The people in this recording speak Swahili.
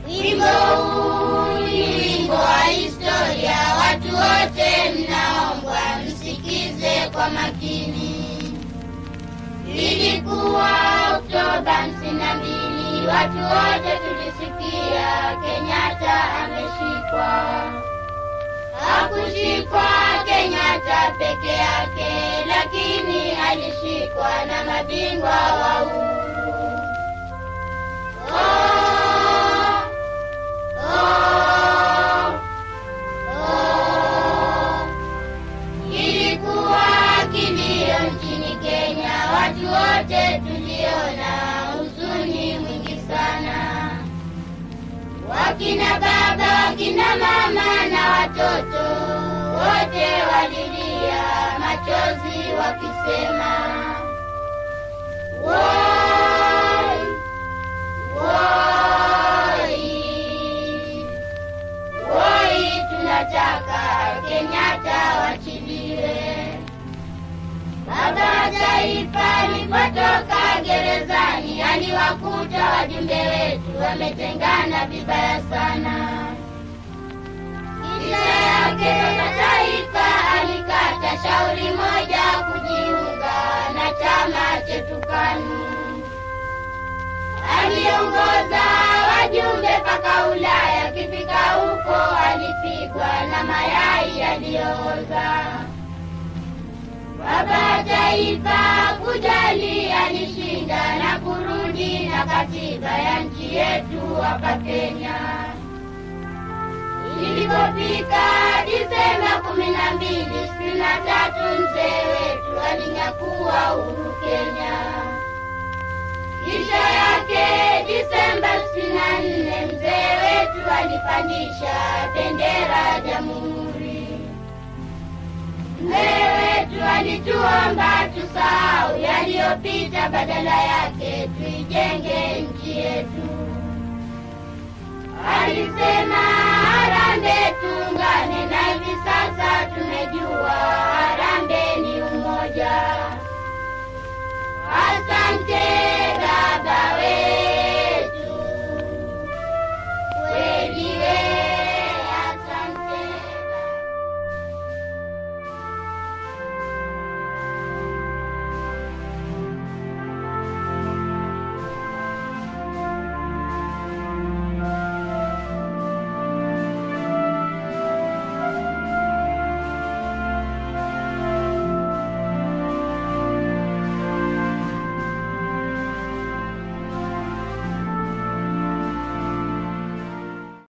Wimbo huu ni wimbo wa historia, watu wote mnaombwa msikize kwa makini. Ilikuwa Oktoba hamsini na mbili, watu wote tulisikia Kenyatta ameshikwa. Hakushikwa Kenyatta peke yake, lakini alishikwa na mabingwa wa uhuru. Oh, oh, oh. Ilikuwa kilio nchini Kenya, watu wote tuliona huzuni mwingi sana. Wakina baba, wakina mama na watoto wote walilia machozi wakisema, woi, woi, woi, tunataka Kenyatta wachiliwe. Baba wa taifa alipotoka gerezani, aliwakuta wajumbe wetu wametengana vibaya sana. Kisha yake baba taifa alikata shauri moja kujiunga na chama chetu KANU. Aliongoza wajumbe mpaka Ulaya, akifika huko alipigwa na mayai yaliyooza. Baba wa taifa kujali, alishinda na kurudi na katiba ya nchi yetu hapa Kenya. Ilipofika Disemba kumi na mbili sitini na tatu mzee wetu alinyakua uhuru Kenya. Kisha yake Disemba sitini na nne mzee wetu alipandisha bendera ya jamhuri. Mzee wetu alituomba tusahau yaliyopita, badala yake tuijenge nchi yetu.